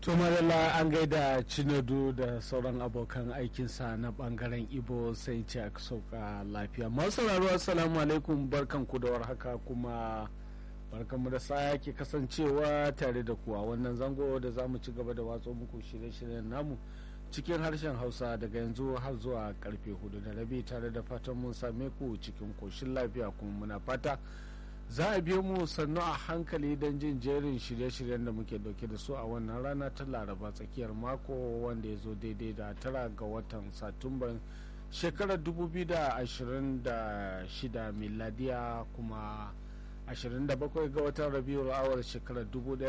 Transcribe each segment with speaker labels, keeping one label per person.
Speaker 1: to madalla an gaida cinadu da sauran abokan aikinsa na bangaren ibo sai ce aka sauka lafiya masu sauraro assalamu alaikum barkan ku da warhaka kuma barkanmu da sa ke kasancewa tare da ku a wannan zango da za mu ci gaba da watso muku shirye-shiryen namu cikin harshen hausa daga yanzu har zuwa karfe hudu da rabi tare da fatan mun same ku cikin koshin lafiya kuma muna fata za a biyo mu sannu a hankali don jin jerin shirye-shiryen da muke dauke da su a wannan rana ta laraba tsakiyar mako wanda ya zo daidai da tara ga watan satumban shekarar 2026 miladiya kuma 27 ga watan rabiul awar shekarar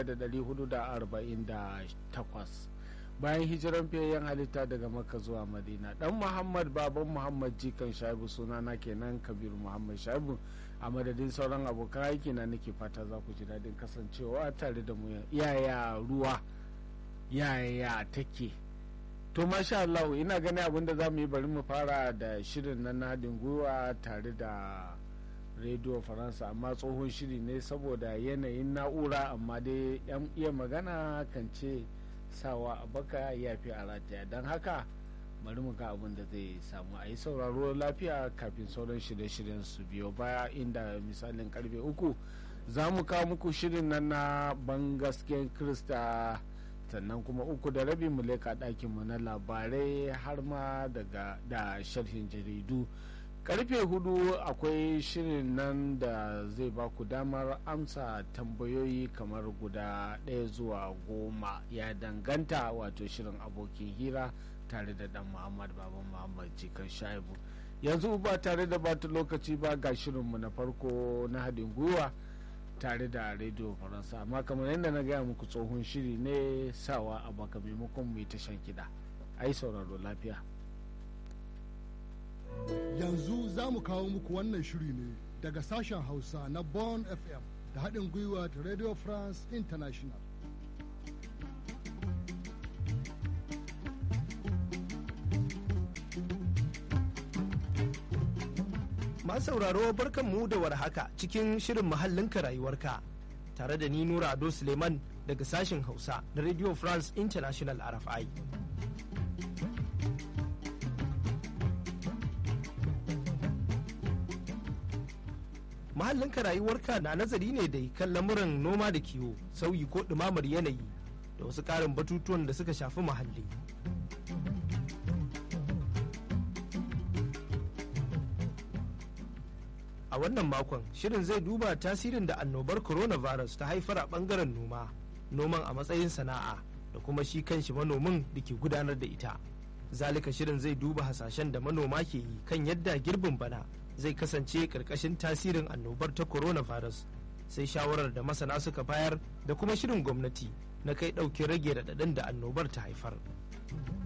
Speaker 1: 1448 bayan hijiran fiyayyen halitta daga maka zuwa madina dan muhammad baban muhammad jikan shaibu sunana kenan kabiru muhammad shaibu a madadin sauran abokan aiki na nake fata za ku ji daɗin kasancewa tare da mu yaya ruwa yaya take to masha Allah ina gani abin da za mu yi bari mu fara da shirin na nadin gwiwa tare da rediyo faransa amma tsohon shiri ne saboda yanayin na'ura amma dai yan iya magana kan ce sawa a baka ya fi a rataya don haka bari mu ga abin da zai samu a yi sauraro lafiya kafin sauran shirye-shiryen su biyo baya inda misalin karfe uku za mu kawo muku shirin nan na ban gasken krista sannan kuma uku da rabi mu leka ɗakinmu na labarai har ma daga da sharhin jaridu karfe hudu akwai shirin nan da zai ba ku damar amsa tambayoyi kamar guda ɗaya zuwa goma ya danganta wato shirin abokin hira tare da dan muhammad baban muhammad jikan shaibu yanzu ba tare da bata lokaci ba ga shirinmu na farko na haɗin gwiwa tare da rediyo faransa amma kamar yadda na gaya muku tsohon shiri ne sawa a baka maimakon mu yi tashan kiɗa ai sauraro lafiya
Speaker 2: yanzu za mu kawo muku wannan shiri ne daga sashen hausa na bon fm da haɗin gwiwa da radio france international
Speaker 3: Masu sauraro barkanmu da warhaka cikin shirin muhallinka rayuwarka tare da ni Nura Ado Suleiman daga sashen Hausa na Radio France International RFI. Muhallinka rayuwarka na nazari ne da kan lamuran noma da kiwo, sauyi ko ɗumamar yanayi da wasu ƙarin batutuwan da suka shafi muhalli. a wannan makon shirin zai duba tasirin da annobar coronavirus ta haifar a bangaren noma noman a matsayin sana'a da kuma shi kanshi manomin da ke gudanar da ita zalika shirin zai duba hasashen da manoma ke yi kan yadda girbin bana zai kasance karkashin tasirin annobar ta coronavirus sai shawarar da masana suka bayar da kuma shirin gwamnati na kai ɗauki rage raɗaɗin da annobar ta haifar